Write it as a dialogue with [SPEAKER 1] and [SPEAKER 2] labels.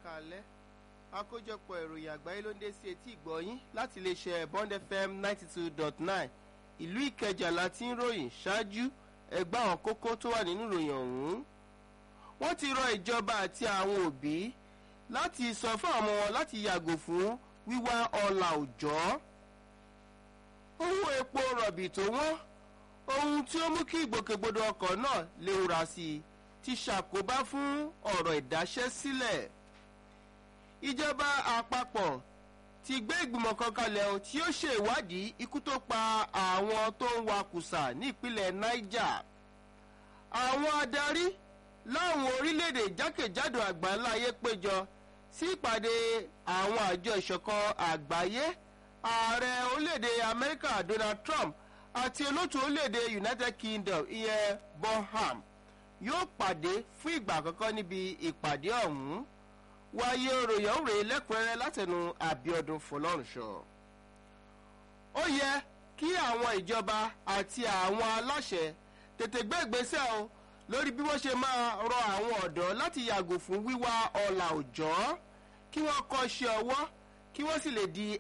[SPEAKER 1] káalẹ́ àkójọpọ̀ ìròyìn àgbáyé ló ń dé sí etí ìgbọ̀nyín láti iléeṣẹ́ bond fm ninety two dot nine ìlú ìkẹjà láti ń ròyìn ṣáájú ẹgbẹ́ àwọn kókó tó wà nínú ìròyìn ọ̀hún wọ́n ti rọ ìjọba àti àwọn òbí láti sọ fún àwọn wọn láti yàgò fún wíwá ọlà òjọ́ owó epo rọ̀bì tó wọ́n ohun tí ó mú kí ìgbòkègbodò ọkọ̀ náà léwura sí i ti ṣàkóbá fún ọ̀rọ̀ ìdáṣẹ́sílẹ̀ ìjọba àpapọ̀ ti gbé ìgbìmọ̀ kan kalẹ̀ o tí ó ṣe ìwádìí ikú tó pa àwọn tó ń wakùsà ní ìpínlẹ̀ niger àwọn adarí láwọn orílẹ̀-èdè jákèjádò àgbáńláyé péjọ sí ìpàdé àwọn àjọ ìṣọ̀kan àgbáyé ààrẹ orílẹ̀-èdè amẹ́ríkà donald trump àti olóòtú orílẹ̀-èdè united kingdom ìyẹn bonham yóò pàdé fún ìgbà àkọ́kọ́ níbi ìpàdé ọ̀hún wáyé ròyìn òrè lẹ́kùnrẹ́rẹ́ látẹnu àbíọdún fọlọ́runṣọ. ó yẹ kí àwọn ìjọba àti àwọn aláṣẹ tètè gbé ìgbésẹ̀ o lórí bí wọ́n ṣe máa rọ àwọn ọ̀dọ́ láti yàgò fún wíwá ọ̀là òjọ́ kí wọ́n kọ́ ṣe ọwọ́ kí wọ́n sì lè di